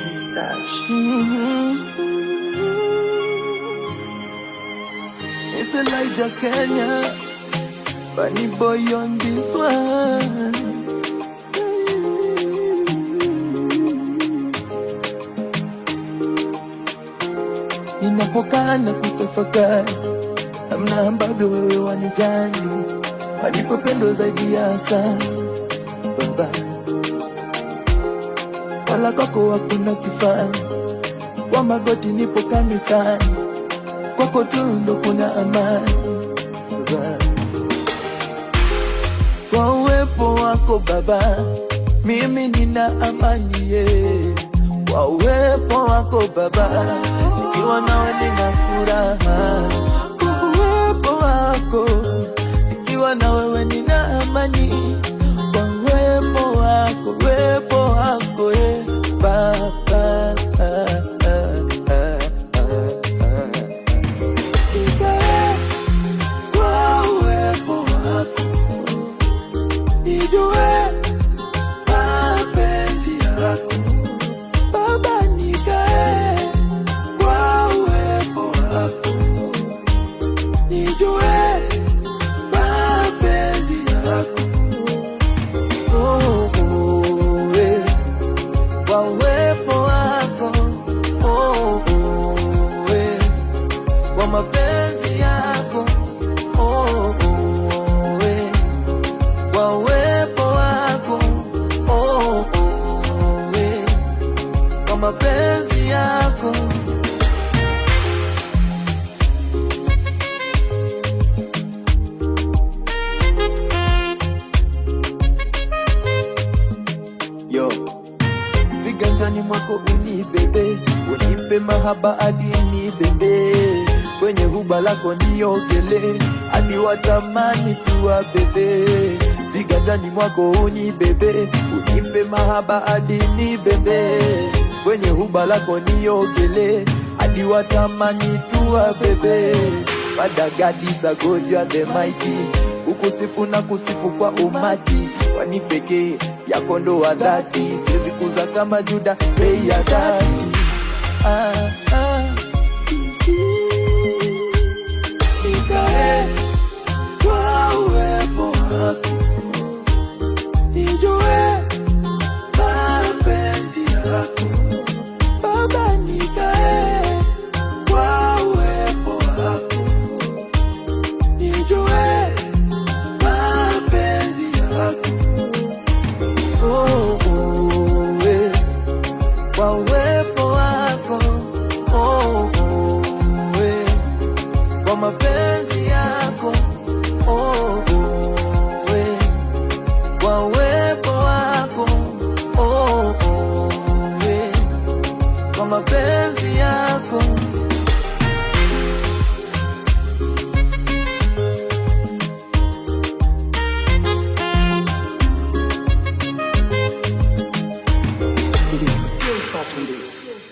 It's the Elijah Kenya, Bunny boy on this one. Ninapokaa na kutafakari namna ambavyo wewe wanijali, walipopendwa zaidi ya sana Baba, wala kwako hakuna kifani, kwa magoti nipo kanisani, kwako tu ndo kuna amani Baba. Kwa uwepo wako Baba, mimi nina amani ye. Kwa uwepo wako Baba, nikiwa nawe nina furaha. Kwa uwepo wako, nikiwa na wewe nina amani. Kwa uwepo wako, uwepo wako ye Baba. Nikae kwa uwepo wako nijue mapenzi yako Baba, nikae kwa uwepo wako, nijue mapenzi yako oh, oh, eh. kwa uwepo wako oh, oh, eh. kwa mapenzi yako oh, oh, eh kwa uwepo wako oh, oh, eh, kwa mapenzi yako yo viganjani mwako unibebe, unipe mahaba hadi nibebe, kwenye huba lako niogele, hadi watamani tuwa bebe. Viganjani mwako unibebe, unipe mahaba hadi nibebe, kwenye huba lako niogele, hadi watamani tuwa bebe. Father God is a God, you are the mighty kukusifu na kusifu kwa umati wani pekee yako ndo wa dhati siwezi kuza kama juda bei ya dhati ah, ah. Nikae kwa uwepo wako nijue mapenzi yako Baba, nikae kwa uwepo wako nijue mapenzi yako oh, oh, eh. kwa uwepo wako oh, oh, eh. kwa mapenzi yako oh, oh, eh. kwa uwepo wako oh, oh, eh. kwa mapenzi yako Still touching this.